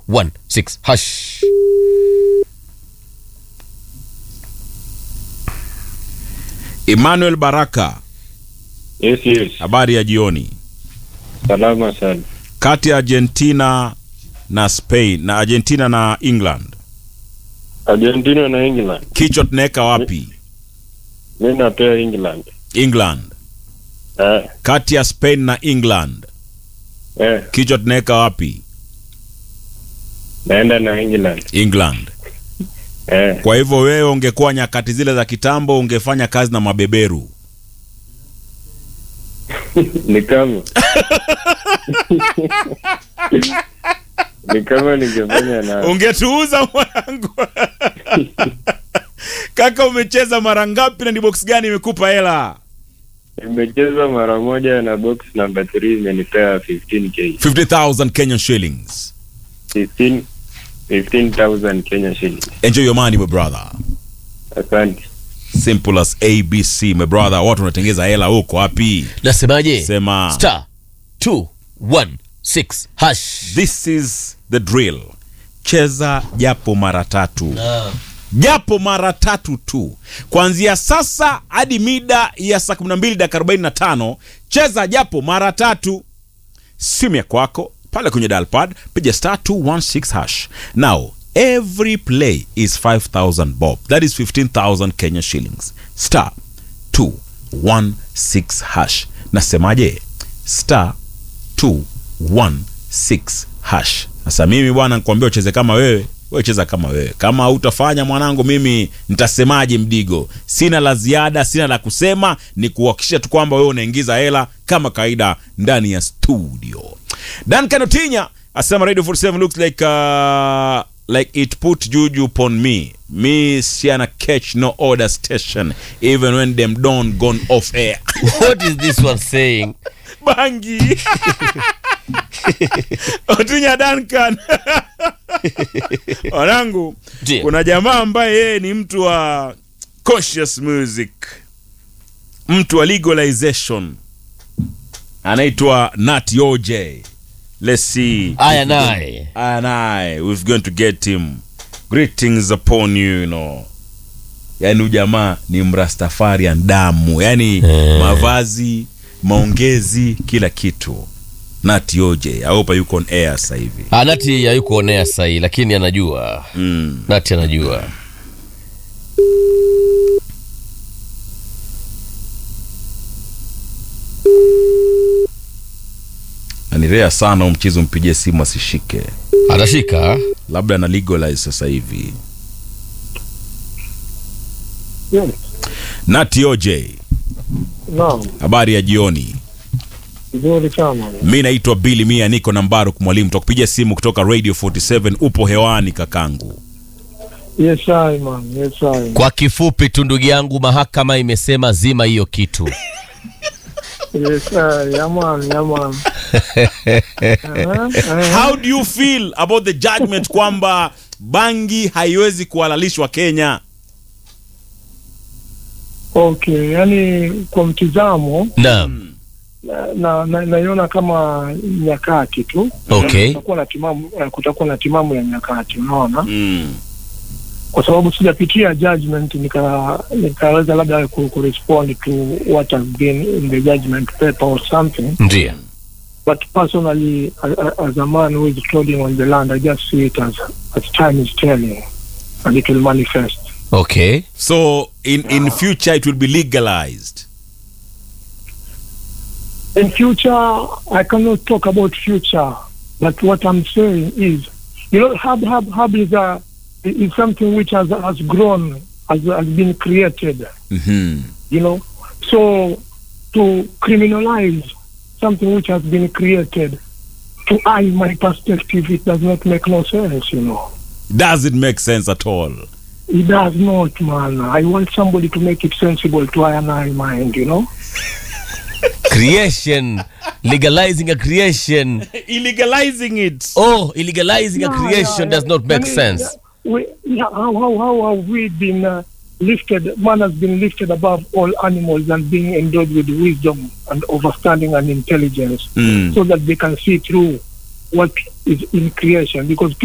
216 hash Emmanuel Baraka, Yes, yes. habari ya jioni. Salama sana. Kati ya Argentina na Spain na Argentina na England, Argentina na England. kichwa tunaweka wapi? Mi napea England. England. Eh, Kati ya Spain na England, eh, kichwa tunaweka wapi? naenda na England. England. Eh, Kwa hivyo wewe ungekuwa nyakati zile za kitambo, ungefanya kazi na mabeberu. ni kama ni kama ningefanya na Ungetuuza mwanangu. Kaka, umecheza mara ngapi na ni box gani imekupa hela? nimecheza mara moja na box number 3 imenipea 15k 50,000 Kenyan shillings. 15 15000 Kenya shillings. Enjoy your money my brother. Asante. Simple as ABC my brother. Watu wanatengeza hela huko wapi? nasemaje Sema star 216 hash this is the drill. Cheza japo mara tatu. japo mara tatu tu kuanzia sasa hadi mida ya saa 12 dakika 45 cheza japo mara tatu simu ya kwako pale kwenye dalpad piga star 216 hash now every play is 5000 bob that is 15000 kenya shillings star 216 hash nasemaje star 216 hash sasa mimi bwana nikuambia ucheze kama wewe wewe cheza kama wewe kama hautafanya mwanangu mimi nitasemaje mdigo sina la ziada sina la kusema ni kuhakikisha tu kwamba wewe unaingiza hela kama kawaida ndani ya studio Duncan Otinya asema radio 47 looks like uh, like it put juju upon me me siana catch no order station even when them don't gone off air what is this one saying bangi otinya Duncan wanangu Ndiyo. kuna jamaa ambaye yeye ni mtu wa conscious music mtu wa legalization anaitwa Nat OJ let's see aya naye and I we're going to get him greetings upon you you know yani ujamaa ni mrastafarian damu yani Eh. mavazi maongezi kila kitu Nat OJ I hope yuko on air sasa hivi Ah, nati hayuko onea sahii lakini anajua mm. nati anajua anirea sana huyu mchezo mpigie simu asishike atashika labda na legalize sasa hivi Yes. Nat OJ Naam, habari ya jioni vizuri sana. mi naitwa Billy Mia niko na Mbaruk mwalimu takupigia simu kutoka Radio 47 upo hewani kakangu Yes, I man. Yes, I. kwa kifupi tu ndugu yangu mahakama imesema zima hiyo kitu Yes, I. Yeah, man. Yeah, man. Uh-huh. how do you feel about the judgment kwamba bangi haiwezi kuhalalishwa Kenya Okay, yani kwa mtizamo naam na na- naiona kama nyakati tu okay kutakuwa na timamu eh, kutakuwa na timamu ya nyakati unaona mm. kwa sababu sijapitia judgment nika nikaweza labda ku, ku respond to what has been in the judgment paper or something ndio but personally a- a- as a man who is trolling on the land i just see it as as time is telling and it will manifest okay so in, in future it will be legalized in future i cannot talk about future but what i'm saying is you know hub hub hub is a is something which has has grown has, has been created mm-hmm. you know so to criminalize something which has been created to i my perspective it does not make no sense you know does it make sense at all it does not man i want somebody to make it sensible to i and i mind you know creation legalizing a creation illegalizing it oh illegalizing a Yeah, creation yeah, does yeah. not make I mean, sense yeah, we, yeah, how, how, how have we been uh, lifted? Man has been lifted above all animals and being endowed with wisdom and understanding and intelligence mm. so that they can see through what is in creation because